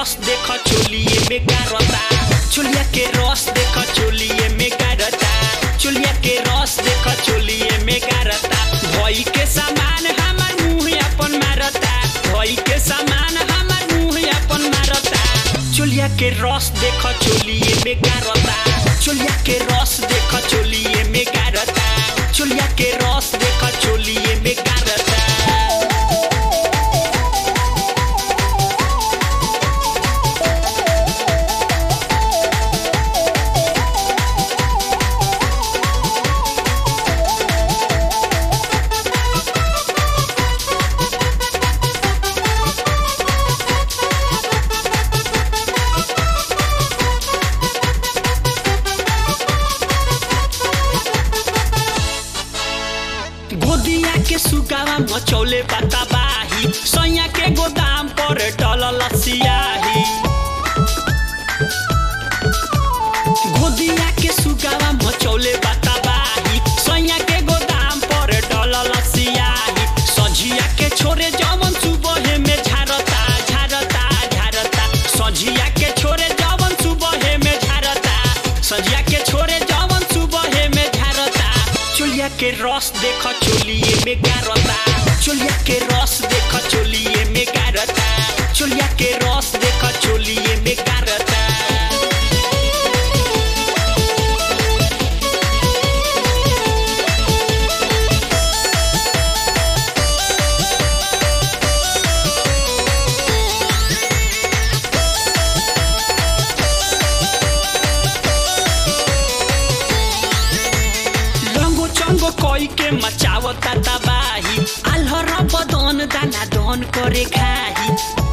रस देख चोलिए में गारता चोलिया के रस देख चोलिए में गारता चोलिया के रस देख चोलिए में गारता भई के सामान हमर मुंह अपन मारता भई के सामान हमर मुंह अपन मारता चोलिया के रस देख चोलिए में गारता चोलिया के रस देख चोलिए में गारता चोलिया के रस देख चोलिए में गारता गोदिया के सुगावा मचौले बाही सैया के गोदाम पर डलल सियाही गोदिया के सुगावा मचौले बाही सैया के गोदाम पर डलल सियाही सझिया के छोरे जवन सुबहे में झारता झारता झारता सझिया के छोरे जवन सुबहे में झारता सझिया के छोरे जवन सुबहे में झारता चोलिया के रस देख चोलिए में गारता चोलिया के रस देख चोलिए में गारता चोलिया के रस देख चोलिए में गारता रंगो चंगो कोई के मचावता तबाही आल्हर बदन दाना दन करे खाही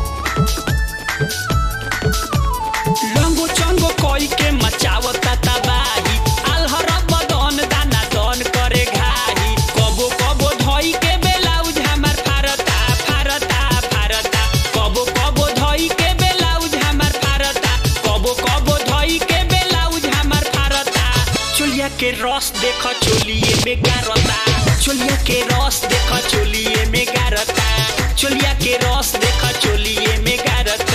रंगो चंगो कोई के मचावता तबाही आल्हर बदन दाना दन करे घाही कबो कबो धोई के बेलाउज हमार फारता फारता फारता कबो कबो धोई के बेलाउज हमार फारता कबो कबो धोई के बेलाउज हमार फारता चोलिया के रस देख चोलिए में गारता चोलिया के रस देख चोलिए में गारता चोलिया के रस देख चोलिए में गारता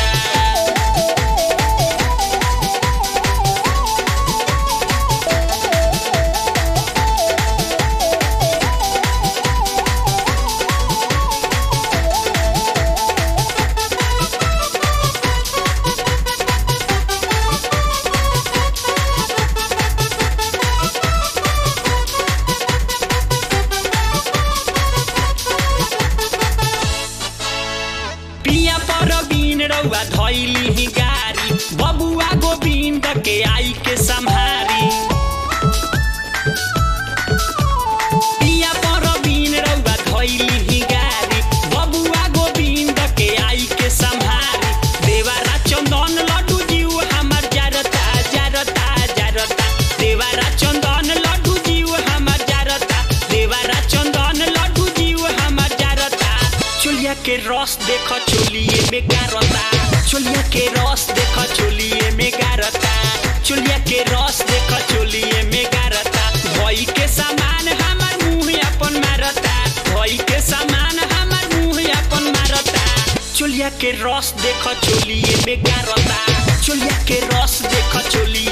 पिया पर बीन रउआ धैली ही गारी बबुआ गोविंद के आई के सम्हारी पिया पर बीन रउआ धैली ही गारी बबुआ गोविंद के आई के सम्हारी देवारा चंदन लड्डू जीव हमर जारता जारता जारता देवारा चंदन लड्डू जीव हमर जारता देवारा चंदन लड्डू जीव हमर जारता चोलिया के रस देख चोलिए में गारता चोलिया के रस देख चोलिए में गारता चोलिया के रस देख चोलिए में गारता भई के सामान हमर मुंह अपन मारता भई के सामान हमर मुंह अपन मारता चोलिया के रस देख चोलिए में गारता चोलिया के रस देख चोलिए